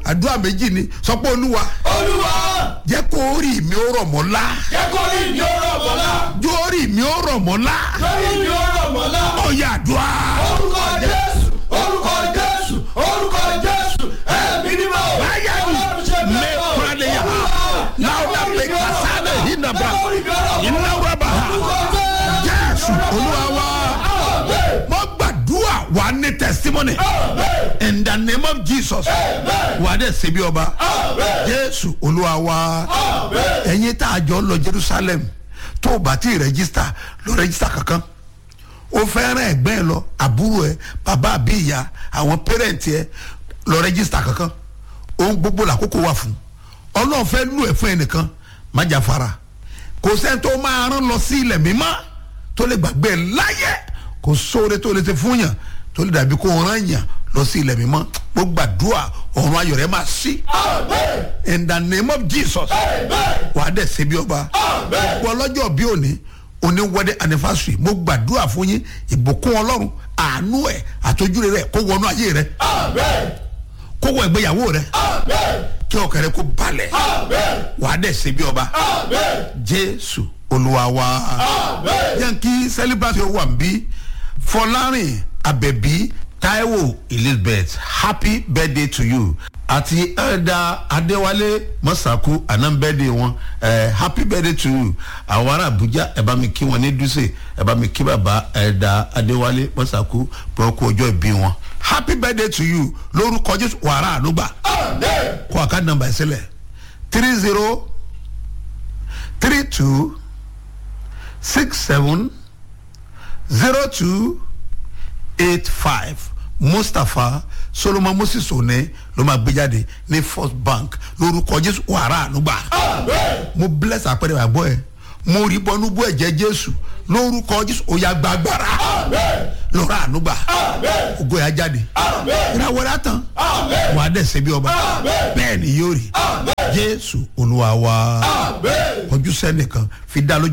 àdúrà méjì ni sọ pé olúwa olúwa jẹ́ kó rí mi ó rọ̀ mọ́ lá jẹ́ kó rí mi ó rọ̀ mọ́lá jó rí mi ó rọ̀ mọ́ lá lórí mi ó rọ̀ mọ́lá ọ̀yà àdúrà orúkọ jésù orúkọ jésù orúkọ jésù ẹ̀mí ni mo báyà ni mẹ́kúrẹ́lẹ́yà láwùdà mẹ́kásálẹ̀ ìnàbà ìnáwàbà jésù olúwa wa mo gbàdúrà wà ní testimony in the name of jesus wà á dẹ̀ ṣe bí ọba jésù olúwa wa ẹ̀yin tá a jọ lọ jerusalem tó o bá ti rẹ́gísítà lọ rẹ́gísítà kankan o fẹ́ràn ẹ̀gbẹ́ ẹ lọ àbúrò ẹ bàbá àbí ìyá àwọn pẹ́rẹ́ǹtì ẹ lọ rẹ́gísítà kankan ohun gbogbo làkókò wà fún ọlọ́run fẹ́ lù ẹ̀ fún ẹnìkan má jà fara kò sẹ́ni tó máa rán lọ sí ilẹ̀ mímọ́ tó lè gbàgbé ẹ láyé kò sóore tó lè ṣe fún yàn tó lè dàbí kó rán yàn lọ sí ilẹ̀ mímọ́ mo gbàdúrà ọ̀run ayọ̀ rẹ̀ máa sí in the name of jesus wà á dẹ̀ ṣe bí ọba wọ́n lọ́jọ́ bí òní òní wedding anniversary mo gbàdúrà fún yín ìbùkún ọlọ́run àánú ẹ̀ àtọ́jú rẹ̀ kó wọnú ayé rẹ̀ kó wọ ìgbéyàwó rẹ̀ kí ọkàn rẹ̀ kó balẹ̀ wà á dẹ̀ ṣe bí ọba jésù olúwa wa yankí celebrate wà ń bí fọlárin abẹbí taiwo elizabeth happy birthday to you àti ẹ̀dà adéwálé mọ́sàkú anambẹ́dẹ̀ wọn ẹ̀ happy birthday to you àwọn ará abuja ẹ̀ bá mi kí wọn ní dùsẹ̀ ẹ̀ bá mi kí bàbá ẹ̀dà adéwálé mọ́sàkú pé kú ọjọ́ ìbí wọn happy birthday to you lórúkọ jésù wàrà ànúgbà kó àká nàmbà ẹ̀ sílẹ̀ three zero three two six seven zero two eight five mustapha solomon moses one ló máa gbé jáde ní first bank lórúkọ jésù wàrà ànúgbà mo bless àpẹẹrẹ àgbọ ẹ mo rí bọnú bú ẹ̀jẹ̀ jésù lórúkọ jésù òyà gbàgbára lọ́rọ̀ ànúgbà ògo yà jáde ìràwọ̀rẹ́ àtàn wà á dẹ̀ ṣe bí ọba bẹ́ẹ̀ ni yóò rí jésù olúwa wa ojú sẹ́nìkan fi dá lójú.